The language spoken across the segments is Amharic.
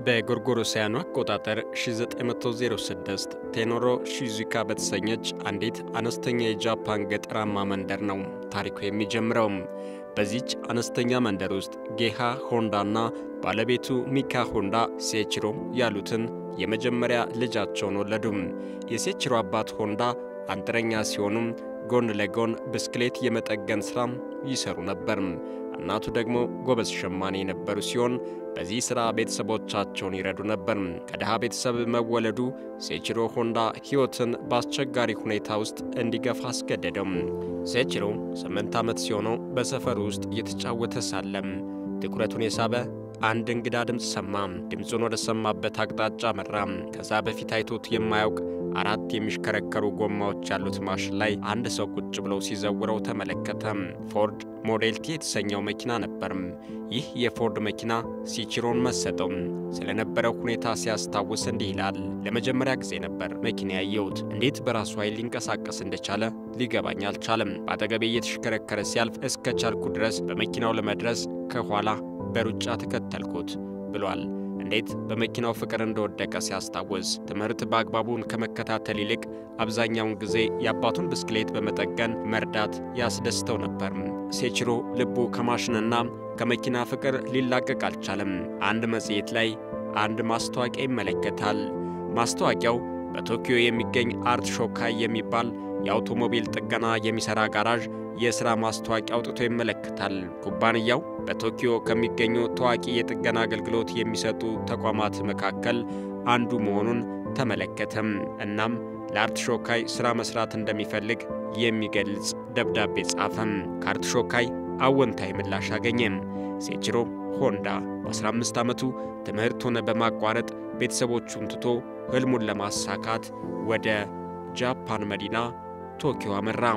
በጎርጎሮሳውያኑ አቆጣጠር 1906 ቴኖሮ ሺዙካ በተሰኘች አንዲት አነስተኛ የጃፓን ገጠራማ መንደር ነው ታሪኩ የሚጀምረው። በዚች አነስተኛ መንደር ውስጥ ጌሃ ሆንዳና ባለቤቱ ሚካ ሆንዳ ሴችሮ ያሉትን የመጀመሪያ ልጃቸውን ወለዱ። የሴችሮ አባት ሆንዳ አንጥረኛ ሲሆኑም ጎን ለጎን ብስክሌት የመጠገን ሥራም ይሰሩ ነበር። እናቱ ደግሞ ጎበዝ ሸማኔ የነበሩ ሲሆን በዚህ ሥራ ቤተሰቦቻቸውን ይረዱ ነበር። ከድሃ ቤተሰብ መወለዱ ሴችሮ ሆንዳ ሕይወትን በአስቸጋሪ ሁኔታ ውስጥ እንዲገፋ አስገደደው። ሴችሮ ስምንት ዓመት ሲሆነው በሰፈሩ ውስጥ እየተጫወተ ሳለም ትኩረቱን የሳበ አንድ እንግዳ ድምፅ ሰማ። ድምፁን ወደ ሰማበት አቅጣጫ መራ። ከዛ በፊት አይቶት የማያውቅ አራት የሚሽከረከሩ ጎማዎች ያሉት ማሽን ላይ አንድ ሰው ቁጭ ብለው ሲዘውረው ተመለከተ። ፎርድ ሞዴል ቲ የተሰኘው መኪና ነበር። ይህ የፎርድ መኪና ሴችሮን መሰጠው። ስለነበረው ሁኔታ ሲያስታውስ እንዲህ ይላል። ለመጀመሪያ ጊዜ ነበር መኪና ያየሁት። እንዴት በራሱ ኃይል ሊንቀሳቀስ እንደቻለ ሊገባኝ አልቻለም። በአጠገቤ እየተሽከረከረ ሲያልፍ እስከ ቻልኩ ድረስ በመኪናው ለመድረስ ከኋላ በሩጫ ተከተልኩት ብሏል። እንዴት በመኪናው ፍቅር እንደወደቀ ሲያስታውስ ትምህርት በአግባቡን ከመከታተል ይልቅ አብዛኛውን ጊዜ የአባቱን ብስክሌት በመጠገን መርዳት ያስደስተው ነበር። ሴችሮ ልቡ ከማሽንና ከመኪና ፍቅር ሊላቀቅ አልቻለም። አንድ መጽሔት ላይ አንድ ማስታወቂያ ይመለከታል። ማስታወቂያው በቶኪዮ የሚገኝ አርት ሾካይ የሚባል የአውቶሞቢል ጥገና የሚሠራ ጋራዥ የሥራ ማስታወቂያ አውጥቶ ይመለከታል። ኩባንያው በቶኪዮ ከሚገኙ ታዋቂ የጥገና አገልግሎት የሚሰጡ ተቋማት መካከል አንዱ መሆኑን ተመለከተም። እናም ለአርት ሾካይ ሥራ መሥራት እንደሚፈልግ የሚገልጽ ደብዳቤ ጻፈም። ከአርት ሾካይ አወንታዊ ምላሽ አገኘም። ሴችሮ ሆንዳ በ15 ዓመቱ ትምህርቱን በማቋረጥ ቤተሰቦቹን ትቶ ሕልሙን ለማሳካት ወደ ጃፓን መዲና ቶኪዮ አመራ።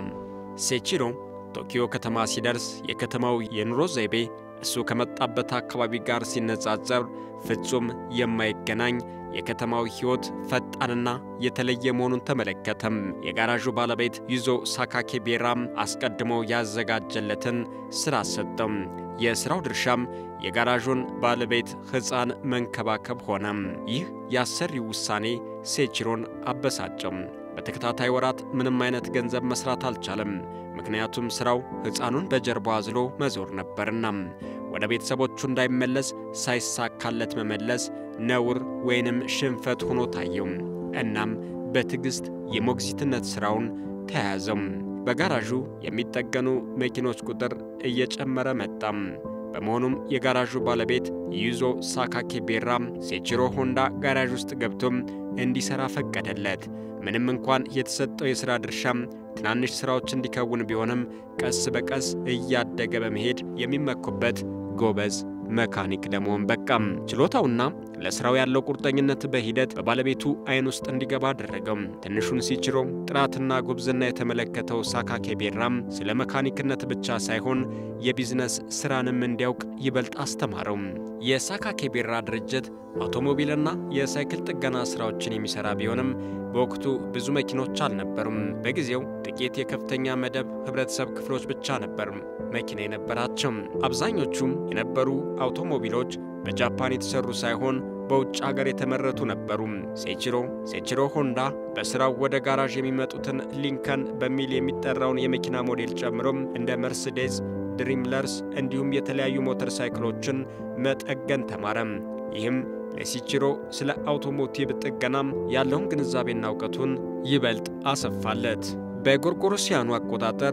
ሴችሮ ቶኪዮ ከተማ ሲደርስ የከተማው የኑሮ ዘይቤ እሱ ከመጣበት አካባቢ ጋር ሲነጻጸር ፍጹም የማይገናኝ የከተማው ሕይወት ፈጣንና የተለየ መሆኑን ተመለከተም። የጋራዡ ባለቤት ይዞ ሳካኬ ቤራም አስቀድሞ ያዘጋጀለትን ሥራ ሰጠም። የሥራው ድርሻም የጋራዡን ባለቤት ሕፃን መንከባከብ ሆነም። ይህ የአሰሪው ውሳኔ ሴችሮን አበሳጨም። በተከታታይ ወራት ምንም አይነት ገንዘብ መስራት አልቻለም። ምክንያቱም ሥራው ሕፃኑን በጀርባ አዝሎ መዞር ነበርና ወደ ቤተሰቦቹ እንዳይመለስ ሳይሳካለት መመለስ ነውር ወይንም ሽንፈት ሆኖ ታየው። እናም በትዕግሥት የሞግዚትነት ሥራውን ተያያዘው። በጋራዡ የሚጠገኑ መኪኖች ቁጥር እየጨመረ መጣም። በመሆኑም የጋራዡ ባለቤት ዩዞ ሳካኬ ቤራም ሴችሮ ሆንዳ ጋራዥ ውስጥ ገብቶም እንዲሠራ ፈቀደለት። ምንም እንኳን የተሰጠው የሥራ ድርሻም ትናንሽ ሥራዎች እንዲከውን ቢሆንም ቀስ በቀስ እያደገ በመሄድ የሚመኩበት ጎበዝ መካኒክ ለመሆን በቃም። ችሎታውና ለሥራው ያለው ቁርጠኝነት በሂደት በባለቤቱ ዓይን ውስጥ እንዲገባ አደረገው። ትንሹን ሴችሮ ጥራትና ጉብዝና የተመለከተው ሳካኬ ቤራም ስለ መካኒክነት ብቻ ሳይሆን የቢዝነስ ሥራንም እንዲያውቅ ይበልጥ አስተማረው። የሳካኬ ቤራ ድርጅት አውቶሞቢልና የሳይክል ጥገና ሥራዎችን የሚሠራ ቢሆንም በወቅቱ ብዙ መኪኖች አልነበሩም። በጊዜው ጥቂት የከፍተኛ መደብ ኅብረተሰብ ክፍሎች ብቻ ነበር መኪና የነበራቸው። አብዛኞቹም የነበሩ አውቶሞቢሎች በጃፓን የተሰሩ ሳይሆን በውጭ ሀገር የተመረቱ ነበሩ። ሴችሮ ሴችሮ ሆንዳ በሥራው ወደ ጋራዥ የሚመጡትን ሊንከን በሚል የሚጠራውን የመኪና ሞዴል ጨምሮም እንደ መርሴዴዝ፣ ድሪምለርስ እንዲሁም የተለያዩ ሞተር ሳይክሎችን መጠገን ተማረም። ይህም ለሴችሮ ስለ አውቶሞቲቭ ጥገናም ያለውን ግንዛቤና እውቀቱን ይበልጥ አሰፋለት። በጎርጎሮሲያኑ አቆጣጠር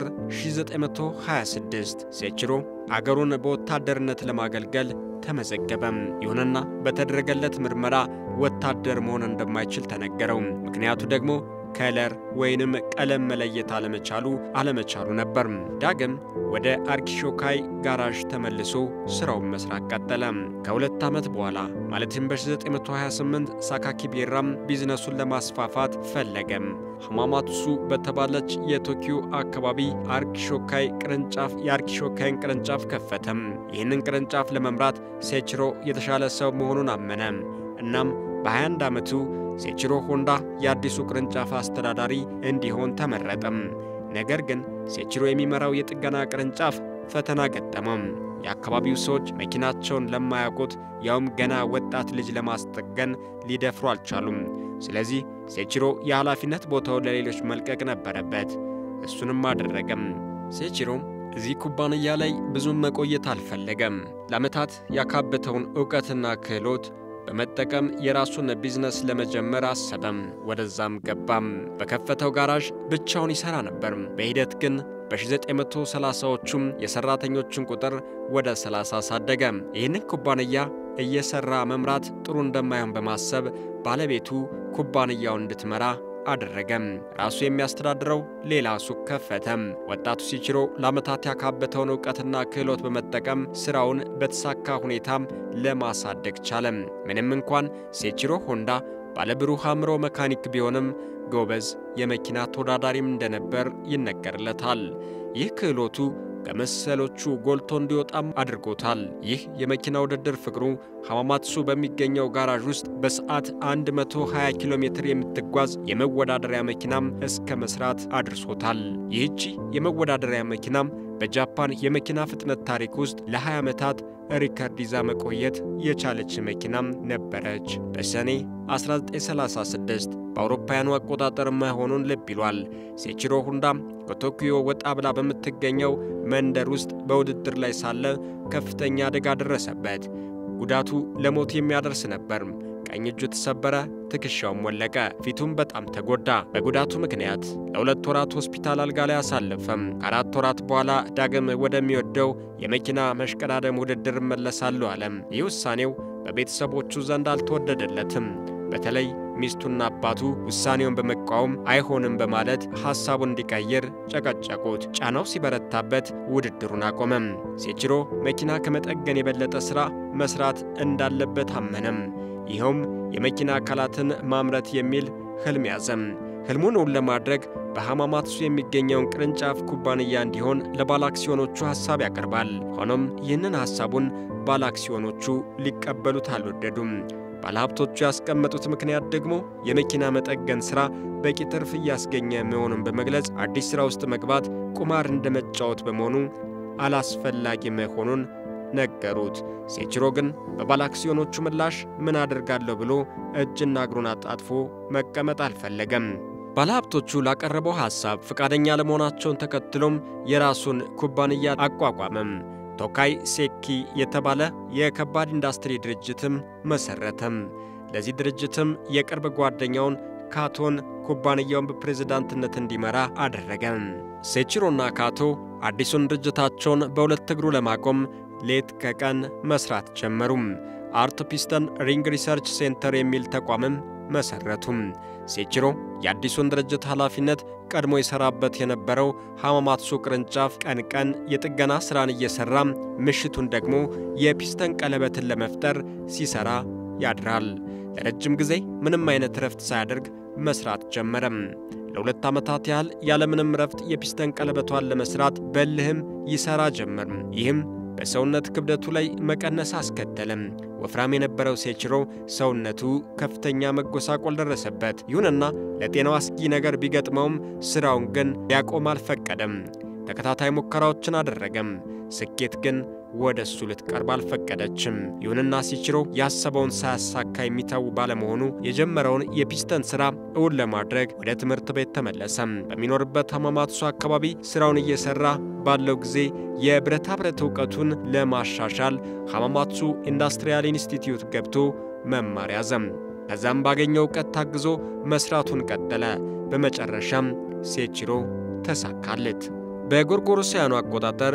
1926 ሴችሮ አገሩን በወታደርነት ለማገልገል ተመዘገበም። ይሁንና በተደረገለት ምርመራ ወታደር መሆን እንደማይችል ተነገረው። ምክንያቱ ደግሞ ከለር ወይንም ቀለም መለየት አለመቻሉ አለመቻሉ ነበር። ዳግም ወደ አርኪሾካይ ጋራዥ ተመልሶ ሥራውን መስራት ቀጠለ። ከሁለት ዓመት በኋላ ማለትም በ1928 ሳካኪ ቤራም ቢዝነሱን ለማስፋፋት ፈለገም። ሐማማቱሱ በተባለች የቶኪዮ አካባቢ አርኪሾካይ ቅርንጫፍ የአርኪሾካይን ቅርንጫፍ ከፈተም። ይህንን ቅርንጫፍ ለመምራት ሴችሮ የተሻለ ሰው መሆኑን አመነ። እናም በ21 ዓመቱ ሴችሮ ሆንዳ የአዲሱ ቅርንጫፍ አስተዳዳሪ እንዲሆን ተመረጠም። ነገር ግን ሴችሮ የሚመራው የጥገና ቅርንጫፍ ፈተና ገጠመም። የአካባቢው ሰዎች መኪናቸውን ለማያውቁት ያውም ገና ወጣት ልጅ ለማስጠገን ሊደፍሩ አልቻሉም። ስለዚህ ሴቺሮ የኃላፊነት ቦታውን ለሌሎች መልቀቅ ነበረበት። እሱንም አደረገም። ሴቺሮ እዚህ ኩባንያ ላይ ብዙም መቆየት አልፈለገም። ለዓመታት ያካበተውን ዕውቀትና ክህሎት በመጠቀም የራሱን ቢዝነስ ለመጀመር አሰበም። ወደዛም ገባም። በከፈተው ጋራዥ ብቻውን ይሠራ ነበር። በሂደት ግን በ1930ዎቹም የሠራተኞችን ቁጥር ወደ 30 አሳደገ። ይህንን ኩባንያ እየሠራ መምራት ጥሩ እንደማይሆን በማሰብ ባለቤቱ ኩባንያውን እንድትመራ አደረገም። ራሱ የሚያስተዳድረው ሌላ ሱቅ ከፈተም። ወጣቱ ሴቺሮ ለዓመታት ያካበተውን ዕውቀትና ክህሎት በመጠቀም ሥራውን በተሳካ ሁኔታም ለማሳደግ ቻለም። ምንም እንኳን ሴቺሮ ሆንዳ ባለብሩህ አእምሮ መካኒክ ቢሆንም ጎበዝ የመኪና ተወዳዳሪም እንደነበር ይነገርለታል። ይህ ክህሎቱ ከመሰሎቹ ጎልቶ እንዲወጣም አድርጎታል። ይህ የመኪና ውድድር ፍቅሩ ሐማማትሱ በሚገኘው ጋራዥ ውስጥ በሰዓት 120 ኪሎ ሜትር የምትጓዝ የመወዳደሪያ መኪናም እስከ መስራት አድርሶታል። ይህቺ የመወዳደሪያ መኪናም በጃፓን የመኪና ፍጥነት ታሪክ ውስጥ ለ20 ዓመታት ሪከርድ ይዛ መቆየት የቻለች መኪናም ነበረች። በሰኔ 1936 በአውሮፓውያኑ አቆጣጠር መሆኑን ልብ ይሏል። ሴቺሮ ሁንዳ ከቶኪዮ ወጣ ብላ በምትገኘው መንደር ውስጥ በውድድር ላይ ሳለ ከፍተኛ አደጋ ደረሰበት። ጉዳቱ ለሞት የሚያደርስ ነበር። ቀኝ እጁ ተሰበረ፣ ትከሻውም ወለቀ፣ ፊቱም በጣም ተጎዳ። በጉዳቱ ምክንያት ለሁለት ወራት ሆስፒታል አልጋ ላይ አሳለፈም። ከአራት ወራት በኋላ ዳግም ወደሚወደው የመኪና መሽቀዳደም ውድድር እመለሳለሁ አለም። ይህ ውሳኔው በቤተሰቦቹ ዘንድ አልተወደደለትም። በተለይ ሚስቱና አባቱ ውሳኔውን በመቃወም አይሆንም በማለት ሐሳቡን እንዲቀይር ጨቀጨቁት። ጫናው ሲበረታበት ውድድሩን አቆመም። ሴቺሮ መኪና ከመጠገን የበለጠ ሥራ መሥራት እንዳለበት አመነም። ይኸውም የመኪና አካላትን ማምረት የሚል ሕልም ያዘም። ሕልሙን እውን ለማድረግ በሐማማትሱ የሚገኘውን ቅርንጫፍ ኩባንያ እንዲሆን ለባለአክሲዮኖቹ ሐሳብ ያቀርባል። ሆኖም ይህንን ሐሳቡን ባለአክሲዮኖቹ ሊቀበሉት አልወደዱም። ባለሀብቶቹ ያስቀመጡት ምክንያት ደግሞ የመኪና መጠገን ሥራ በቂ ትርፍ እያስገኘ መሆኑን በመግለጽ አዲስ ሥራ ውስጥ መግባት ቁማር እንደ መጫወት በመሆኑ አላስፈላጊ መሆኑን ነገሩት። ሴቺሮ ግን በባለአክሲዮኖቹ ምላሽ ምን አደርጋለሁ ብሎ እጅና እግሩን አጣጥፎ መቀመጥ አልፈለገም። ባለሀብቶቹ ላቀረበው ሐሳብ ፈቃደኛ ለመሆናቸውን ተከትሎም የራሱን ኩባንያ አቋቋመም። ቶካይ ሴኪ የተባለ የከባድ ኢንዱስትሪ ድርጅትም መሠረተም። ለዚህ ድርጅትም የቅርብ ጓደኛውን ካቶን ኩባንያውን በፕሬዝዳንትነት እንዲመራ አደረገ። ሴቺሮና ካቶ አዲሱን ድርጅታቸውን በሁለት እግሩ ለማቆም ሌት ከቀን መስራት ጀመሩም። አርት ፒስተን ሪንግ ሪሰርች ሴንተር የሚል ተቋምም መሠረቱም። ሴቺሮ የአዲሱን ድርጅት ኃላፊነት ቀድሞ የሠራበት የነበረው ሐማማትሱ ቅርንጫፍ ቀን ቀን የጥገና ሥራን እየሠራ ምሽቱን ደግሞ የፒስተን ቀለበትን ለመፍጠር ሲሠራ ያድራል። ለረጅም ጊዜ ምንም አይነት ረፍት ሳያደርግ መሥራት ጀመረም። ለሁለት ዓመታት ያህል ያለምንም ረፍት የፒስተን ቀለበቷን ለመሥራት በልህም ይሠራ ጀመር። ይህም በሰውነት ክብደቱ ላይ መቀነስ አስከተለም። ወፍራም የነበረው ሴቺሮ ሰውነቱ ከፍተኛ መጎሳቆል ደረሰበት። ይሁንና ለጤናው አስጊ ነገር ቢገጥመውም ሥራውን ግን ሊያቆም አልፈቀደም። ተከታታይ ሙከራዎችን አደረገም። ስኬት ግን ወደ እሱ ልትቀርብ አልፈቀደችም። ይሁንና ሴቺሮ ያሰበውን ሳያሳካ የሚተው ባለመሆኑ የጀመረውን የፒስተን ሥራ እውን ለማድረግ ወደ ትምህርት ቤት ተመለሰም። በሚኖርበት ሐማማትሱ አካባቢ ሥራውን እየሠራ ባለው ጊዜ የብረታ ብረት ዕውቀቱን ለማሻሻል ሐማማትሱ ኢንዱስትሪያል ኢንስቲትዩት ገብቶ መማር ያዘም። ከዛም ባገኘው ዕውቀት ታግዞ መሥራቱን ቀጠለ። በመጨረሻም ሴቺሮ ተሳካለት። በጎርጎሮሳውያኑ አቆጣጠር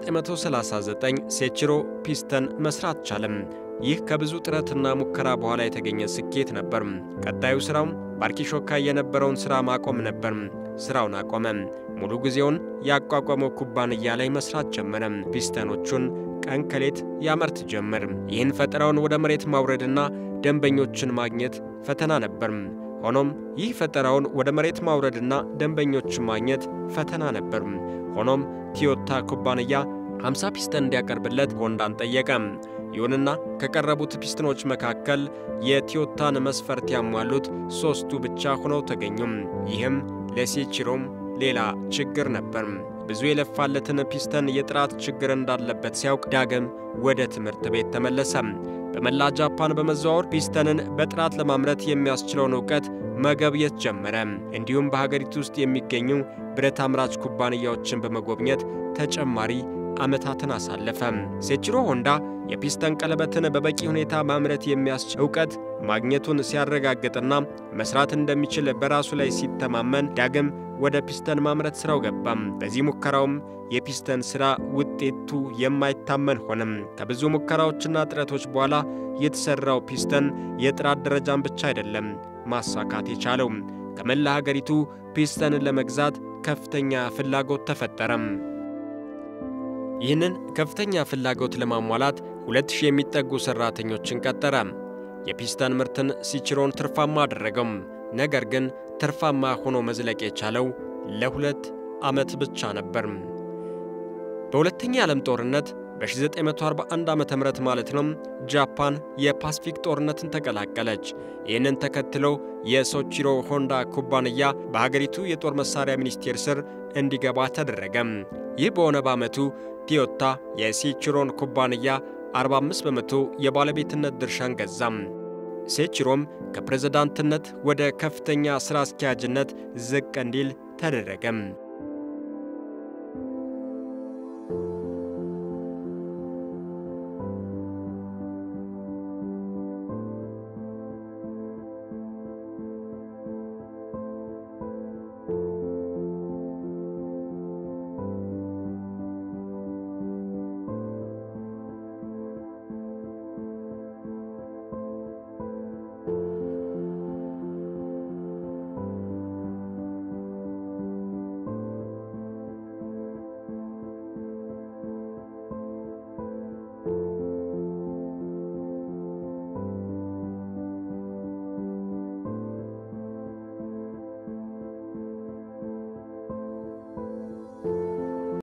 1939 ሴቺሮ ፒስተን መስራት ቻለም። ይህ ከብዙ ጥረትና ሙከራ በኋላ የተገኘ ስኬት ነበር። ቀጣዩ ሥራውም በአርኪሾካይ የነበረውን ሥራ ማቆም ነበር። ሥራውን አቆመ። ሙሉ ጊዜውን ያቋቋመው ኩባንያ ላይ መስራት ጀመረ። ፒስተኖቹን ቀን ከሌት ያመርት ጀመር። ይህን ፈጠራውን ወደ መሬት ማውረድና ደንበኞችን ማግኘት ፈተና ነበር። ሆኖም ይህ ፈጠራውን ወደ መሬት ማውረድና ደንበኞችን ማግኘት ፈተና ነበር። ሆኖም ቶዮታ ኩባንያ 50 ፒስተን እንዲያቀርብለት ሆንዳን ጠየቀ። ይሁንና ከቀረቡት ፒስተኖች መካከል የቶዮታን መስፈርት ያሟሉት ሦስቱ ብቻ ሆነው ተገኙም። ይህም ለሴቺሮም ሌላ ችግር ነበር። ብዙ የለፋለትን ፒስተን የጥራት ችግር እንዳለበት ሲያውቅ ዳግም ወደ ትምህርት ቤት ተመለሰ። በመላ ጃፓን በመዘዋወር ፒስተንን በጥራት ለማምረት የሚያስችለውን እውቀት መገብየት ጀመረ። እንዲሁም በሀገሪቱ ውስጥ የሚገኙ ብረት አምራች ኩባንያዎችን በመጎብኘት ተጨማሪ ዓመታትን አሳለፈ። ሴችሮ ሆንዳ የፒስተን ቀለበትን በበቂ ሁኔታ ማምረት የሚያስችል እውቀት ማግኘቱን ሲያረጋግጥና መስራት እንደሚችል በራሱ ላይ ሲተማመን ዳግም ወደ ፒስተን ማምረት ሥራው ገባም። በዚህ ሙከራውም የፒስተን ሥራ ውጤቱ የማይታመን ሆነም። ከብዙ ሙከራዎችና ጥረቶች በኋላ የተሠራው ፒስተን የጥራት ደረጃን ብቻ አይደለም ማሳካት የቻለው ከመላ ሀገሪቱ ፒስተንን ለመግዛት ከፍተኛ ፍላጎት ተፈጠረም። ይህንን ከፍተኛ ፍላጎት ለማሟላት ሁለት ሺህ የሚጠጉ ሠራተኞችን ቀጠረ። የፒስተን ምርትን ሲችሮን ትርፋማ አደረገው። ነገር ግን ትርፋማ ሆኖ መዝለቅ የቻለው ለሁለት ዓመት ብቻ ነበር። በሁለተኛ የዓለም ጦርነት በ1941 ዓ ም ማለት ነው ጃፓን የፓሲፊክ ጦርነትን ተቀላቀለች። ይህንን ተከትሎ የሶቺሮ ሆንዳ ኩባንያ በሀገሪቱ የጦር መሣሪያ ሚኒስቴር ስር እንዲገባ ተደረገ። ይህ በሆነ በዓመቱ ቶዮታ የሴችሮን ኩባንያ 45 በመቶ የባለቤትነት ድርሻን ገዛም። ሴችሮም ከፕሬዝዳንትነት ወደ ከፍተኛ ሥራ አስኪያጅነት ዝቅ እንዲል ተደረገም።